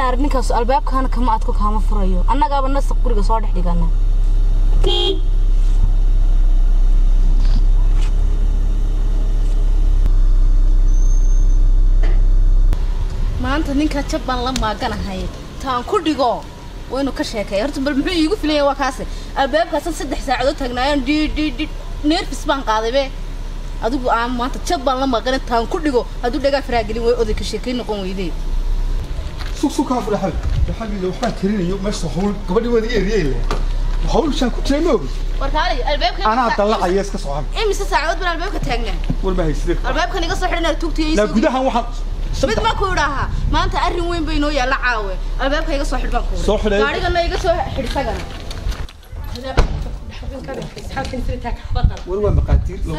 inaar ninkaas albaabkaana kama adko kaama furayo annagaaba nasaq guriga soo dhex dhigana maanta ninkaa jab baan la maaganahay taan ku dhigo waynu ka sheekay horta bal muxuu iigu filaya waa kaase albaabkaasan saddex saacadood taagnaayeen dhi dhi dhi neerfis baan qaaday be adigu aan maanta jab baan la maaqan taan ku dhigo hadduu dhagaa faraagelin way oday ka sheekay noqon weydee sug sug kaa fura xabi xabiga waxbaan tirinayo meesha hawl gabadhi wada eeriyay le hawl shaan ku jiray ma ogi warkaali albaabka anaa dallacaya iska soo xabi imise saacadood baan albaabka taagnaa war ma hayside albaabkan iga soo xidhan tugtiya laa gudahan waxaan mid saddex ma ku idhaahaa maanta arrin weyn bay inoo yaalla caawe albaabka iga soo xidh baan ku Soo xidhay. gaarigana iga soo xidh isagana war waa maqaatiir lagu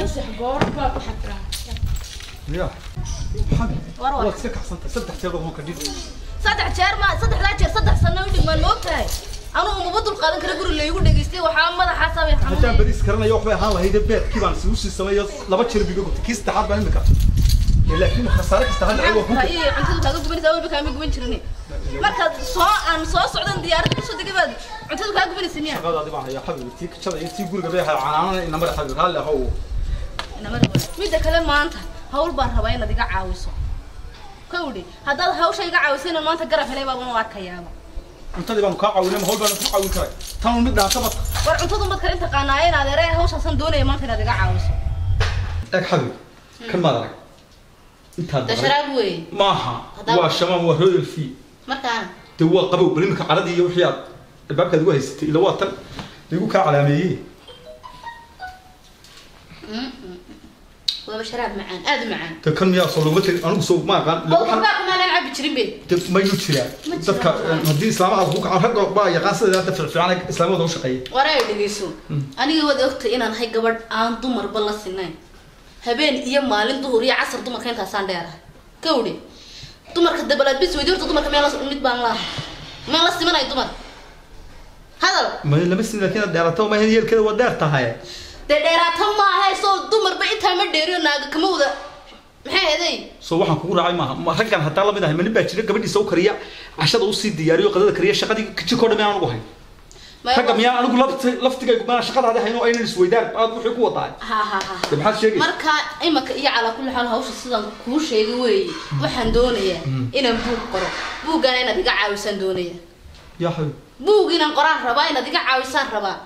ya xabi War war. waad iska kacsantay saddex jeer baa ka dhig saddex jeer ma saddexdaa jeer saddex sano u dhigmaan ma ogtahay anugu umaba dul qaadan kara guri laygu dhegaystay waxaa madaxaasa bay haddaan xanuunay bariis karanayo waxbay ahaan lahayd beedkii baan isugu sii sameeyo laba jeer biga gubtay kii saddexaad baan imika Ee, laakiin khasaare kasta hadda waa ku iyo cuntadu kaaga gubanaysaa walba kaama guban jirin markaad soo aan soo socdan diyaaradda kusoo degay baad cuntadu kaa gubanaysa miya shaqadaadi baan hayaa xabi tii kajada iyo tii guriga bay ahaa canaanana inamada xabi raalli ahow midda kale maanta hawl baan rabaa inaad iga caawiso kawdhi haddaad hawsha iga caawisayna maanta garab helay baaban u arkayaaba cuntadii baanu kaa caawinay ma hawl baanu ku caawin karay tan mid dhaantaba war cuntadu mad karin taqaanaaye inaad eree hawshaasan doonaya maanta inaad iga caawiso eeg xabi kan maad arag intaad da baray sharaab wey maaha Haddaba- waa shamaan waa royal fee markaana dee waa qabow bal iminka caradii iyo wixii aad albaabkaad ugu haysatay ila waa tan igu kaa calaameeyey waaba sharaab macaan aad u macaan dee kan miyaa soo loguma tagin anigu soo ma aqaan ila waxaan qofbaa kumaanan cabi jirin be dee mayu jiraa Ma jiraan. dadka haddii islaamaha ku kacan ragga baa yaqaan sida hadda ficfiican islaamada u shaqeeya war ay dhegeyso aniga waad ogtay inaan hay gabadh aan dumarba la sinayn habeen iyo maalin duhur iyo casar dumarka intaasaan dheerahay kawdhi dumarka dabalaad bis weydi horta dumarka meel mid baan laahay meel la simanay dumar hadal ma lama sin laakiin dheerato ma yeelkeeda waa dheer tahay dee dheeraata maaha soo dumarba intaa ma dheeriyo naaga kama wada maxay eday soo waxaan kugu raacay maaha ma raggan hataa lamid ahay ma nin baa jira gabadhiisa u kariya cashada usii diyaariyo qadada kariya shaqadii jirkoo dhan miyaan ugu hayn ragga miyaan anigu lafti laftigaygu miyaan shaqadaadi hayn oo aynan isweydaan aad wuxuu ku wadaa ha ha ha dee maxaad sheegay marka imaka iyo calaa kulli xaal hawsha sidaan kuu sheegay weeye waxaan doonayaa inaan buug qoro buuggaana inaad iga caawisaan doonaya yaa xabi buug inaan qoraan rabaa inaad iga caawisaan rabaa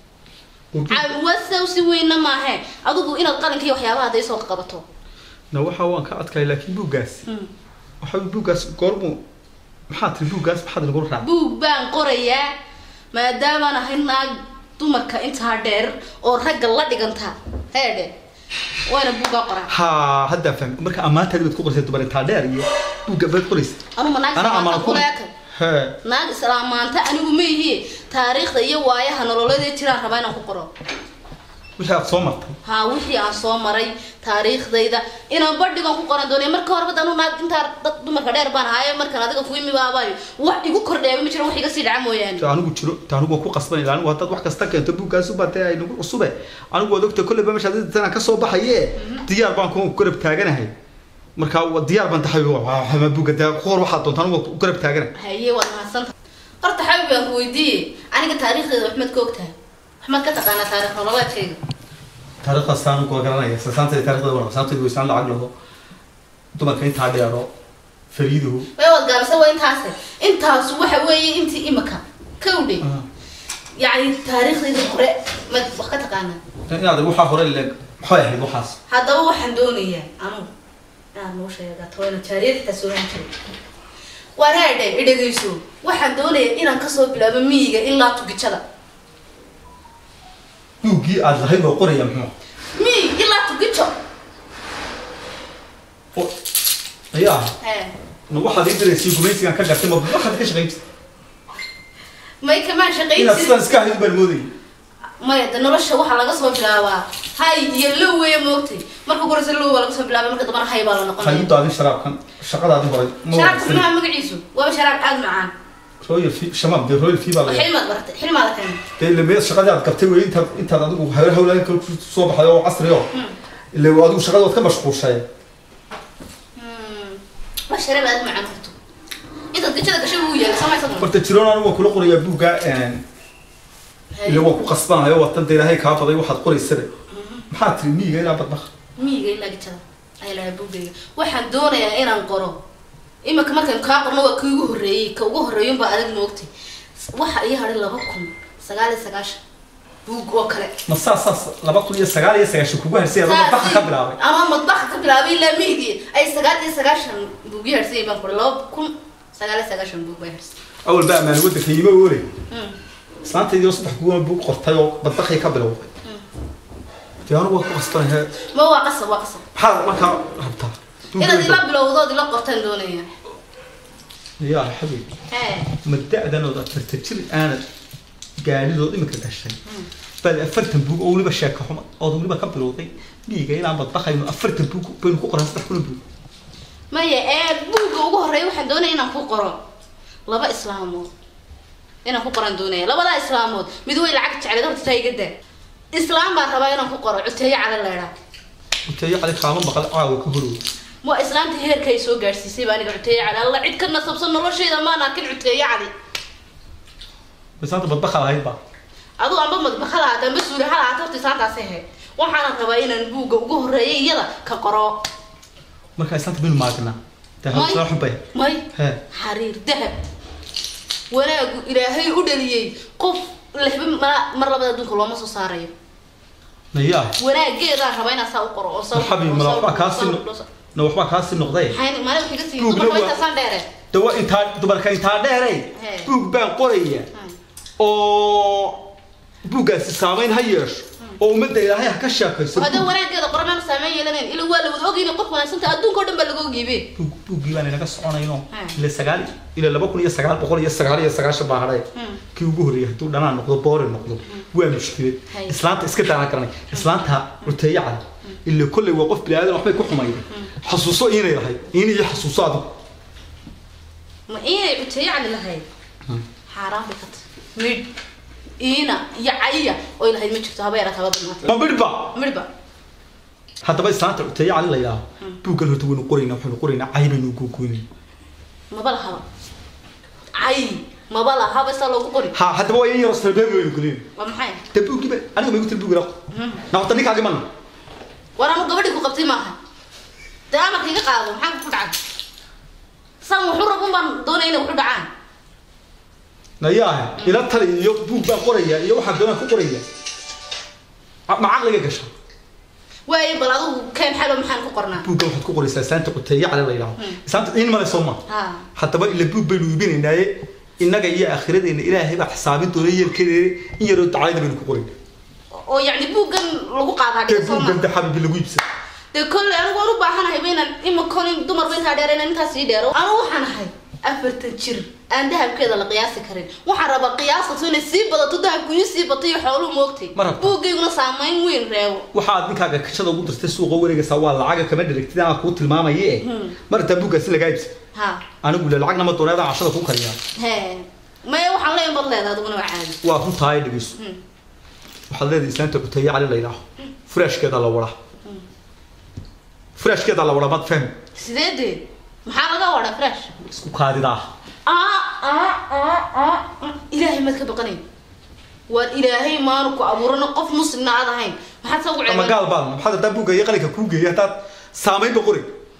caawiwasaw si weynna maahe adigu inaad qalinka iyo waxyaabaha hadday soo qabato na waxa waan ka adkay laakiin buuggaas waxa buuggaas goormu maxaa tiri buuggaas maxaad nagu raacay buug baan qorayaa maadaamaan ahay naag dumarka intaa dheer oo ragga la dhiganta heedhe wayna buuggaa qoraa ha hadda fahmi marka ammaantaadi baad ku qorsay dumar intaa dheer iyo buugga baad qoraysa anuma naag Anaa islaamaanta ammaan ku- kuleeka hee naag islaamaanta anigu ma ihi taariikhda iyo waayaha nololeed jiraan rabaa inaan ku qoro wixii aad soo martay haa wixii aan soo maray taariikhdayda inaan badhigan ku qoran doonay marka horeba danu naag intaa dad dumarka dheer baan ahaaye markan adiga ku imi baabaayo wax igu kordheeba ma jiran wax iga sii dhaca mooyaane ta anigu jiro ta anigu waan ku qasbanay anigu haddaad wax kasta keento buuggaas u baatay ay nagu cusube anigu waad ogtay kolleyba meesha hadii tanaan ka soo baxaye diyaar baan ku garab taaganahay marka waa diyaar baan tahay waa buugga dee ku hor waxaad doonta anigu waan ku garab taaganahay haye waad mahadsanta horta xabib baan ku weydiiyey aniga taariikhdeeda wax maad ka ogtahay wax maad ka taqaanaa taariikh nololeedkayga taariikhdaas anigu waa garanaya sasaantay taariikhda waa sasaantay weysaan lacag laho dumarka intaa dheero fariiduhu way waad gaabisa waa intaase intaasu waxa weeye intii imika kawdhe yacni taariikhdayda hore maad wax ka taqaanaa inaad waxaa hore leeg maxay ahayd waxaas haddaba waxaan doonayaa anugu inaad noo sheegato wayna jaariyad xitaa sooran jiray wareedhe idhegayso waxaan doonayaa inaan kasoo bilaabo miyiga ilaa tugijada buuggii aad lahayd oo qoraya muxuu miyig ilaa tugijo oo ayaa Hee. na waxaad ii diraysay gumaysigan ka gartay ma waxaad ka shaqayn jirtay may kamaan inaad shaqayn sidaan iska ahayd baan moodayay maya de nolosha waxaa laga soo bilaabaa hay iyo low weeye moogtay marka koreysa low baa laga soo bilaabay marka dambana hay baa la waxay u noqonaya daadin sharaabkan shaqadaadii horay ma sharaabka wanaagsan maxaa magaciisu waaba sharaab aad macaan royal fee shamaab dee royal fee baa la xilmaad baratay xilmaada keenay dee ile meel shaqadii aad qabtay wey intaad intaad adigu hawla hawlaan kale ku soo baxday oo casri oo ile adigu shaqada waad ka mashquulshay waa sharaab aad macaan horto intaad gajada gashay wuu yaala samaysa horta jiroon anigu waan kula qorayaa buugga ile waa ku qasbanayo watan dee ilaahay kaa baday waxaad qoraysaba maxaa tiri miyiga ilaa badbaqa miyiga ilaa gajada ayaa lahaa buugayga waxaan doonayaa inaan qoro iminka markaan kaa qorno waa kii ugu horreeyey ka ugu horreeyun baa adag moogtay waxa ii hadhay laba kun sagaal iyo sagaashan buug oo kale ma saas saas laba kun iyo sagaal iyo sagaashan kugu harsay adoo badbaqa ka bilaabay ama madbaxa ka bilaabay ilaa miyigii ay sagaal iyo sagaashan buug ii harsay baan qoray laba kun sagaal iyo sagaashan buug bay harsay awal baa ammaan waddanka yima oolay islaantaydii oo saddex kuwa buug qortay oo badbaqii ka bilowday dee anigu waa ku qasbanayaa ma waa qasab waa qasab maxaad markaa rabtaa inaad ila bilowdood ila qortaan doonaya yaa xabiib hee ma da-dan ood afarta jir aanad gaadhidood iminka gashay baad afartan buug oo weliba sheeka xuma ood weliba ka bilowday miyiga ilaan badbaqayno afartan buug baynu ku qoran saddex kuna buug maya ee buugga ugu horreeya waxaan doonaya inaan ku qoro laba islaamood inaan ku qoran doonaya labadaa islaamood mid way lacag jecleed horta taa iga daa islaam baan rabaa inaan ku qoro cuteeyo cala leedhaa inteeyo cali kaama maqal caawa ka horow waa islaamta heerka ay soo gaadhsiisay baa aniga cuteeyo cali alla cid ka nasabsan noloshayda maan arkin cuteeyo cali bisaanta badbaqa lahayd baa aduu amba madbaxa lahaata amba suuli ha lahaata horta islaantaasi ahayd waxaanan rabaa inaan buugga ugu horreeya iyada ka qoro markaa islaanta baynu maagnaa dee May. hawsala xun bay may hee xariir dahab wanaagu ilaahay u dhaliyey qof lexba ma- mar labada adduunka looma soo saarayo nayaa wanaageedaan rabaa inaan saa u qoro oo saa- maxabi oo mala saa- waxbaa kaasi oo saa- na waxbaa kaasi noqday maxay maalin waxay ka siiyin Buugna dumarka waa- intaasaan dheere dawa intaa dumarka intaa dheeray Hee. buug baan qoraya oo buuggaasi saamayn ha yeesho oo ummadda ilaahay ha ka sheekayso hadda wanaageeda qoro meenu saameyn yeelanayn ila waa la wada ogeyna qof wanaagsanta adduunka oo dhan baa laga ogeybe buug buuggii baan inaga soconayno Hee. ila sagaal ila laba kun iyo sagaal boqol iyo sagaal iyo sagaashan baa hadhay Hmm. kii ugu horreeyay hadduu dhanaan noqdo boori noqdo waa mushkilad Hay. islaanta iska daana garanay islaanta cuteeye cad ila kolley waa qof bini aadan waxbay ku xumayday xasuuso inay lahayd in iyo xasuuso adigu ma inay cuteeyo cali lahayd xaaraan bay ka tahay midh iina iyo caya oy lahayd ma jirto haba yaraata haba badnaatay ma midhba midhba haddaba islaanta cuteeye cali la yidhaaho buuggan horta waynu qoraynaa waxaynu qoraynaa cay baynu gogoynayna maba lahaba cay maba lahaba isaa loogu qori ha haddaba waa in yaro salbeeb baynu gelin waa maxay dee buuggiiba aniga ma igu tiri buuggi laqo na horta ninkaagi mana war anu gabadhii ku qabtay maaha dee amarka iga qaado maxaa ku dhacay san wuxu rabun baan doonaya inay wuxu dhacaan nayaahe ila tali iyo buug baan qoraya iyo waxaan doonaan ku qoraya A- ma caqliga gasha waayo bal adigu keen xalo maxaan ku qornaa buuggan waxaad ku qoraysaa islaanta cuteeye cali la yidhaaho islaanta in male soo ma ha haddaba ila buug baynu iibinaynaaye innaga iyo aakhiradeenna ilaahay baa xisaabin doona yeelkeeda in yaroo dacayda baynu ku qorayna oo yacni buuggan lagu qaadaa dee dhiga soo buuggan ma de xabibi lagu iibsada dee kolley anigu waan u baahanahay ba inaan imikon dumarba intaa dheer inaan intaas ii dheero anigu waxaan ahay afartan jir aan dahabkeeda la qiyaasi karin waxaan rabaa qiyaasato inay sii badato dahabku ii sii bato iyo xooluhu moogtay Ma rabtaa? buuggayguna saamayn weyn reebo waxaad ninkaaga kashada ugu dirtay suuqa wareegaysaa waa lacaga kama dheragtid aan kuu tilmaamaye mar intaa buuggaasi lagaa iibsa ha anigu le lacagna ma dooneedaan cashada ku kariyaa he maya waxaan leeyahay bad leeda adiguna waa caadi waa runtaa ay dhegeyso Hmm. waxaad leedahay islaanta cuteeye cali la yidhaaho furaashkeeda la wada furaashkeeda la wada maad fahmi sidee dee maxaa laga wadaa fresh isku kaadidaa aa aa aa aa ilaahay maad ka baqanayn waar ilaahay maanu ku abuurano qof muslimna aad ahayn maxaad sa ugu ama ceebeen gaal baan maxaad haddaa buugga iyo qalinka kuu geeyay haddaad saamaynba qori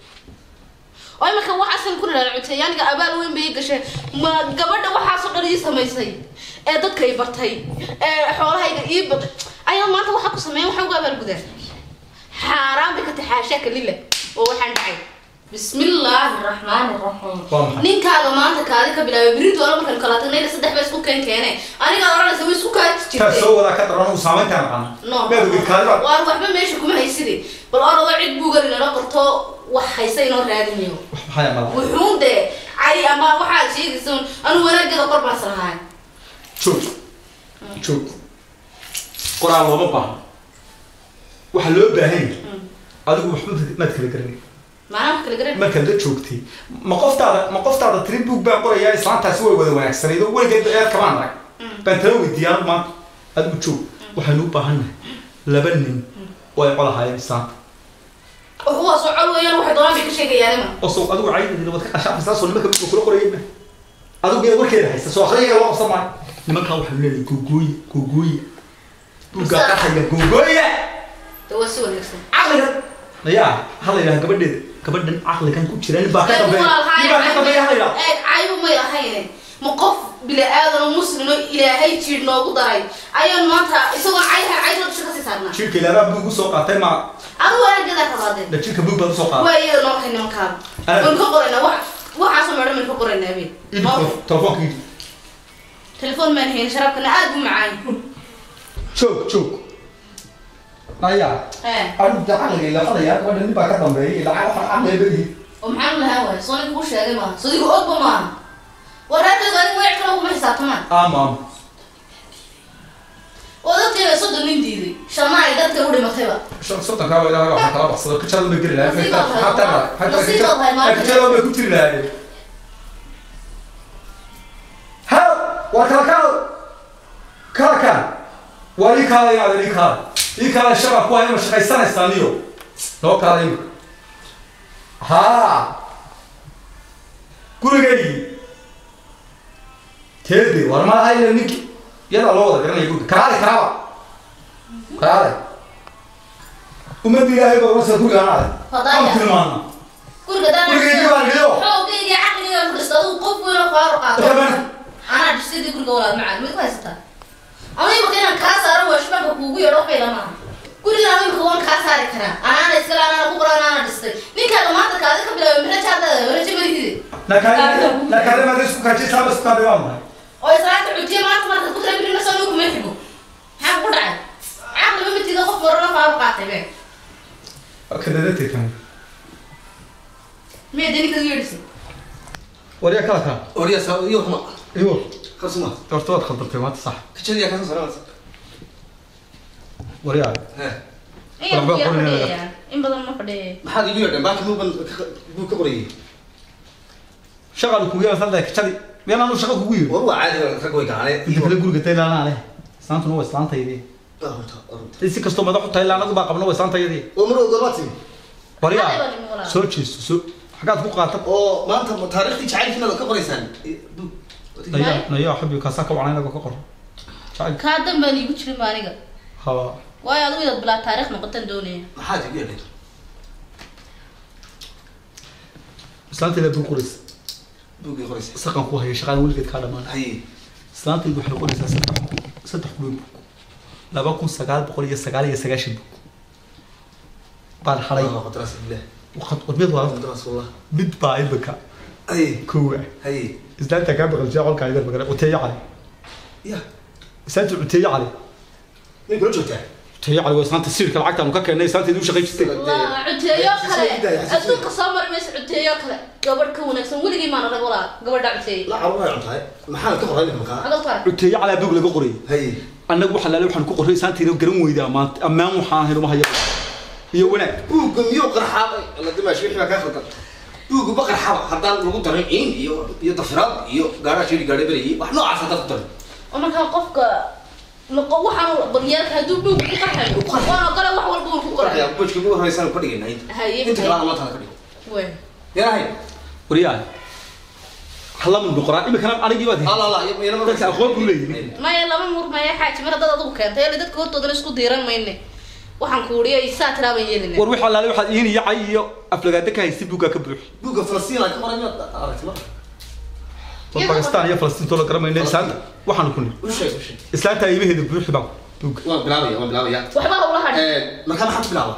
oo imika waxaasan ku nidhaala cuteeyaaniga abaal weyn bay ii gasheen ma gabadha waxaasoo dhan ii samaysay ee dadka i bartay ee xoolahayga ii bad ayaa maanta waxa ku sameeyan waxaan ugu abaalgudaa xaaraan bay ka tahay xaashaaka lila oo waxaan dhacay bismillaahi raxmaani raxiim Waa maxay? ninkaaga maanta kaadi ka bilaabay berito wala markaan kala tagnayna saddex ba isku keen keene anigaa odhanaysa way isku kaadi taa jirtay soo wadaa ka daran uu saamayntaa naqana no meed ogid kaadida waar waxba meesha kuma hayside bal orado cid buugan inala qorto wax haysa inoo raadinayo maxaa mala wuxuun dee cay ama waxaad sheegaysa un anu wanaageeda qor baan islahaay joog joog qoraal looma baahno waxaa loo baahan yahay adigu waxba maad kala garanay maanaa wax kala garan markaad la joogtay ma qoftaada ma qoftaada tiri buug baan qorayaa islaantaasi way wada wanaagsanayd oo weligeed eer kamaan arag baan tala weydiiyay anigu maanta adigu joog waxaynu u baahannahay laba nin oo ay qolahaayeen islaanta kuwaasoo col weeyaan waxay doonaan bay ka sheegayaan ima oo soo adigu caydadina waad ka qashaafaysaa soo nimanka buugga kula qorayay ma adigu ee warkeeda haysta soo akhriyaga loo qabsan maayo nimankaa waxaa leeyahay googooye googooye buuggaa Bisa. qaxaya googooye de waa si wanaagsan caqligan ayaa hala yidhaha gabadheeda gabadhan caqligan ku jira nin baa ka Eeg, dambeeya walaal, nin baa ka dambeeya hala yidhaha eeg caybu may ahayne ma qof bili-aadan oo muslim oo ilaahay jiir noogu daray ayaan maanta isagoo cayha cayda dusha kasii saarnaa jirka ilaaraa buug usoo qaatay ma adigu wanaaggeedaa rabaadeen da jirka buug baad usoo qaaday waa iyada noo kay nimankaada Aad. waynu ka qoraynaa wax waxaasoo meedhan baynu ka qoraynaa be idi telefoonka idi telefoon maan hayn sharaabkana aad u macaan joog joog ayaa ee arinta caqliga ila hadaya gabadha nin baa ka dambeeya ilaa waxaan caqliga badihi oo maxaan lahaan waaya soonin kuu sheegay maaha sodigu ogba maaha waraadaydu adigu weec kale kuma xisaabtamaan ama ama oo dadkayba soddon nin diiday shanna ay dadka u dhimatayba soddonkaa waa ilaahay waxaa kala baxsado kajada ma geli lahayn Nasiib baad xataa tahay, xataa nasiib baad tahay, maanta. kajada ma ku jiri lahayn haw waa kala kaal kala kaal waa ii kaala yaada ii kaala ii kaala shabab kuwa ima shaqaysanaysaa niyo noo kaala ima haa gurigaygii teedi war ma ayna ninki yadaa loo wada garanaya guriga kalaale kalaaba kalaale ummadda ilaahay baa wasa guriga anaade Fadaya. am tilmaana guriga Gurigayga baan dhigo. xoogayga caqliga ku dhista adigu qof weyn oo faaruq qaato Raban. anaa dhisidii guriga walaal macaan mid ku haysataa ama imika inaan kaa saaro waa shubanka kuugu yeedho waxbay lamaha guriga ama imika waan kaa saari karaa anaana iskale anaana ku qoran anaana dhistay ninkaaga maanta kaadi ka bilaabay miraja hadda waraja marihide nakale nakale ma isku kaji saaba isku kaji waa maxay oo islaanta xujiye maanta marka ku tira birina soo nugu ma xigo maxaa ku dhacay caqliba mitiga qof warana faaruq qaatay be kadada tekan miya dee ninkaga yeedhisay wariya kala kala Oriya sa iyo kuma iyo kasuma. horta waad khaldantay maanta sax Kicin ka soo saaraysa. wariya He. in yar Waxba biyaa qorinaya. fadhiyaya in badan ma fadhiyaya Maxaad igu yeedhay baaki muu ban buu ka qoriyay. shaqal kugu yeelan saddex kajadi meel aanu shaqa kugu yeelan War waa caadi ka goy gaane. inta kale guriga taylaana leh islaantuna waa islaantaydi Arunta arunta. si kastoo madaxu taylaanadu baa qabna waa islaantaydi Oo mar goormaati. wariya Hadda baa nimo walaal. soo jeesto soo xagaad ku qaata Oo maanta taariikhtii jacaylkiina ka qoraysaan. Buu. naya naya xubbi kaasaa ka wacnay inaga ka qor jacayl kaa dan baan iigu jirin ba aniga ha waayo adigu inaad bilaa taariikh noqotaan doonaya Maxaad igu yeedhay? islaantayda buu qoraysa Buu ka qoraysay. saqan ku haya shaqada weligeed kaa dhamaan Hay. islaantaydu waxay noqonaysaa saddex saddex kuloon bug laba kun sagaal boqol iyo sagaal iyo sagaashan bug baan halay Allah qadras billah. wadmid waa Qadras wallah. mid baa imika Hay. kowa Hay. islaanta kaa baqal jaa qolkaa idar magala cuteeyo cali Ya. islaanta cuteeyo cali Nin kula joogtaa. cuteeyo cali waa islaanta sirka lacagtaanu ka keennay islaantaydu u shaqayn jirtay waa cuteeyo kale adduunka soo mari mayso cuteeyo kale gabadh ka wanaagsan weligii maan arag walaa gabadha cuteeye La carruur ay cuntahay. Maxaan ka qoray markaa? xagal ku arag cuteeyo calaa bug laga qorayay Hay. annagu waxaa laale waxaan ku qorray islaantayda garan weyda ammaan ammaan waxaan ahayn uma hayo iyo wanaag buugga miyuu qarxaabay alla dimaash wixii baa kaa khaldan buugga ma qarxaba haddaan lagu darin ciin iyo iyo dafiraad iyo gaaraha shiri gaadhay berayay wax noocaas haddaad ku darin oo markaa qofka noqo waxaan baryaalka hadduu buug ku qaxayo waan ogole wax walba waan ku qoray qoraya bojka ugu horreysaan ka dhigayna inta Haye, inta haye. kalena maanta ka dhigo wey yarahay waryaa halamu noqoraa imikana anigii baad alla alla yana dadka aqoon buu leeyahay maya lama murmaya xaaji mar haddaad adigu keentay ele dadka hortoodana isku diiran mayne waxaan ku uriya isaa tiraaban yeelina war waxaa laale waxaad iin iyo cay iyo aflagaada ka haysi buuggaa ka buuxi buugga falastiin aan ka qoray miyaad aragtay marka war bakistaan iyo falastiintoo la garamayna islaanta waxaanu ku niri u sheeg u sheeg islaanta iimaheeda buuxi baa buugga waan bilaabaya waan bilaabaya waxba hawla hadhi markaa maxaad ku bilaabaa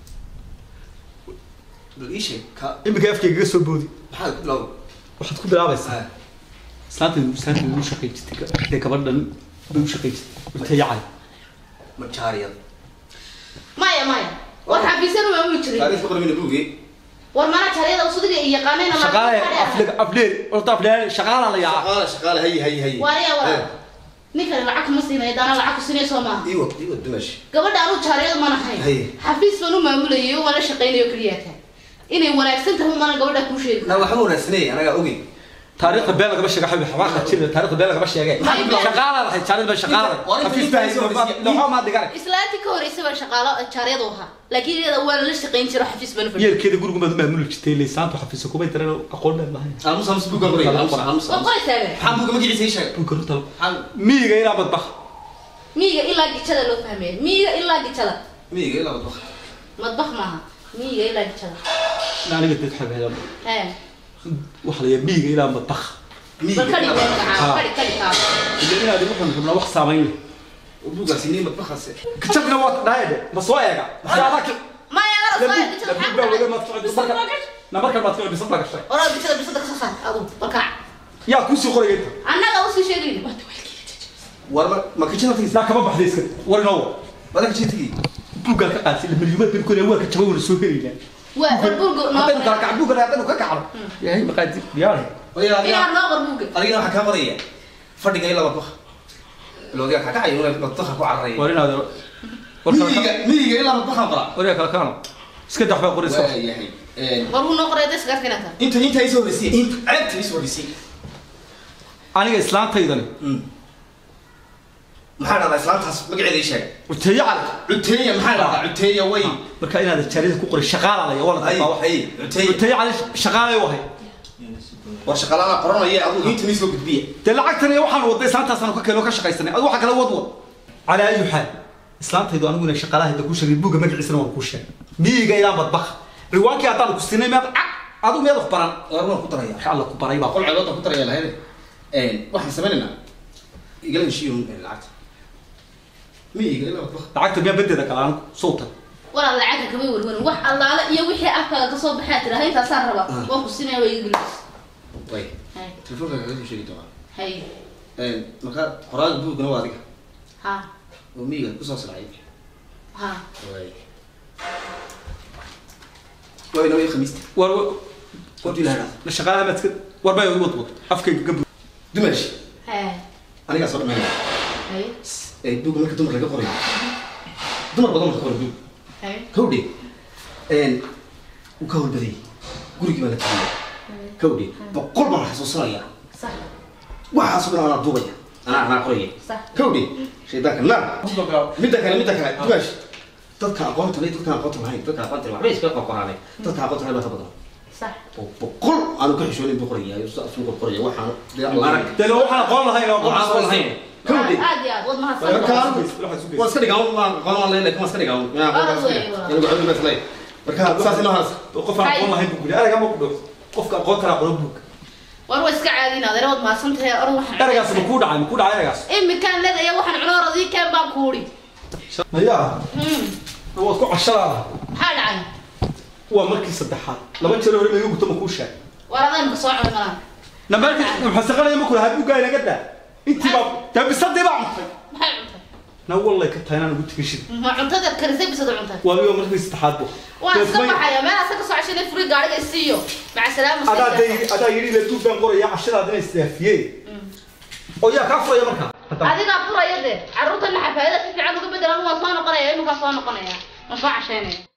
bal ii sheeg ka imika afkaygaga soo boodi maxaad ku bilaabay waxaad ku bilaabaysaa islaanta islaanta u shaqay jirtay dee gabadhan bay u shaqay jirtay cuteeyo cali majaariyad maya maya war xafiisyan waa uli jiray taariikhka qormina buuggii war mana jariyada usudiga iyo yaqaanayna ma- shaqaale aflega afdheer horta afdheer shaqaala la yaaca shaqaale shaqaale hay hay hay waariya waa ninkani lacag kuma siinaya daana lacag ku siinaya soo maaha iwa iwa dimash gabadha anu jaariyada ma nahayn Haye. xafiis baan u maamulayay oo waan la shaqaynayo keliya taa inay wanaagsan tahay mana gabadha kuu sheegi na waxba wanaagsanay anagaa ogey taariikhda been lagama sheega xabi xabaaka jira taariikhda been lagama sheege shaqaala lahayd jaarida shaqaala xafiis baa noxo ma digare islaantii ka horreysay baa shaqaalo jaaryadu ahaa laakiin iyada waa la shaqayn jiro xafiis bana fadhiyo yeelkeeda gurigu maad maamuli jirtay leysaantu xafiisa kuma daran aqoon dheer lahayn aamus aamus buuggan qoraya aamus aamus waa qoraysaa be maxaa buugga magaciisa ii sheegay buka runta maxaa miyiga ilaa badbaq miyiga ilaa gijada loo fahmaya miyiga ilaa gijada miyiga ilaa wadbaq madbax maaha miyiga ilaa gijada aniga dad xabeedan hee waxa la miyiga ilaa badbaq miyiga bal kadhig ilaa been wadbaq gacaa kadhig kadhig kaa ila inaad ugu xun xubna wax saamayn leh buuggaasi nii madbaqaase kajabna waa dhaayade ma soo eega saadaki maya ara soo labu gijada labu baa wada maad maxaa socdo marka na marka maad socdo bisad laga shay oraa gijada bisada kasoo saar adu balkaac yaa ku sii qoraya inta annaga usii sheegayni waa walkiila war ma ma kitchen tagis daa kama baxday iska war inoo wada kitchen tagi buuggaa ka qaadsi milyuumad bin kuna waa ka jabay wana soo helaynaa waa barburgo noo haddaynu kala kac buuggan haddaynu ka kacno yahay maqaadi diyaar oya inaa noo qarbuuga adigana waxaa kaa qoraya fadhiga ilaa wadbaq bilowdiga kaa kacayo inay wadbaqa ku cararaya war inaad war miyiga kala miyiga ilaa wadbaqan qora war yaa kala kaano iska dax baa qoraysa waa yahay war wuu noo qoray dee sigaarka inaa taa inta inta isoo horeysay inta ceebta isoo horeysay aniga islaantaydani maxaa dhahdaa islaantaas magaceeda ii sheeg uteeyo cali cuteeya maxaa dhahdaa cuteeya way marka inaad jaarida ku qoray shaqaala laya waa la ay taqaa wax ay cuteeya uteeyo cali shaqaalay wahay war shaqalaana qoranaya adigu inta isoo gudbiya dee lacagtan iyo waxaan waday islaantaasaan ka keeno ka shaqaysanay adu waxa kala wad wad calaa ayu xaal islaantaydu anigu inay shaqaalahayda ku sheegay buugga magaciisana waan kuu sheegay miyiga ilaa badbaq riwaankii haddaan ku siinay miyaad cag adigu miyaad wax baran war waan ku daraya wax alla ku baray baa qol ceedood ku daraya lahayde waxaan samaynaynaa igala heshiiyo lacagta miyiga ilaa wadbaq lacagta miyaa badeeda kale anigu sowtan walaal lacagta kama warwarin wax allaale iyo wixii afkaaga kasoo baxaa tiraha intaasaan rabaa waan ku sinaya waa iga gelis way hay telefoonka kaga soo sheegi doonaa hay markaa qoraaga buugana waa adiga ha oo miyiga kusoo sircay ha way waa inoo iyo khamiista war qorti lahadhaa shaqaalaha maad iska war baa wad wad afkayga gabu dumash he anigaa soo dhameynaya hay ee buugga marka dumar laga qorayo dumar badan marka qoray buug hay kawdhe wuu ka howlbadayay gurigii baa la tiriyay kawdhe boqol baan xasuusanaya sax waxaasoo dhan anaa duubaya anaa anaa qoraya sax kawdhe shaydaanka naar midda kale midda kale dumaash dadka aqoonta leh dadka aqoonta lahayn dadka aqoonta leh waxbay iska qoqoraanay dadka aqoonta lahayn baa ka badan sax Bo- boqol aanu ka xishoonin buu qoraya sida afluga qoraya waxaan dee arag dee waxaan aqoon lahayn oo waxaan aqoon lahayn kawdhe aad iyo aad wad mahadsan marka waa iska dhigaan waan aqoon waan leeyahay kuma iska dhigaan yaa Waa aqoon weey, waa. inagu cawdi baa leeyahay marka saas inoo haas qof aan aqoon lahayn buu guri erayga ma ku dhow qofka aqoon kara qoran buug war waa iska caadin adeer wad mahadsan tahay or waxaan eraygaas ma kuu dhacay ma kuu dhacay eraygaas imikaan leedaya waxaan cunoor adii keen baan kuuri mayaa Hmm, waad ku cashadaada maxaa dhacay waa markii saddexaad laba jeer hore laga guto ma kuu sheeg war adaynu kasoo cuni malaan nambarki maxasaqanaya ma kula habuugaa inaga daa intii baa dee bisadii baa cuntay maxay cuntay na wallay ka tahay inaan ugu tegin shid ma cuntadeed karisay bisada cuntay waa miyo markii saddexaad bu waan iska baxaya meel asa kasoo cashanay furi gaariga isiiyo maca salaama adaa day adaa yidhi la duub baan qoraya cashadaadina isdaafiyey oo yaa kaa furaya markaa Haddana. adigaa furaya dee carruurtana xafaayada si fiican uga bedelan waan soo noqonaya iminkaa soo noqonaya waan soo cashaynaya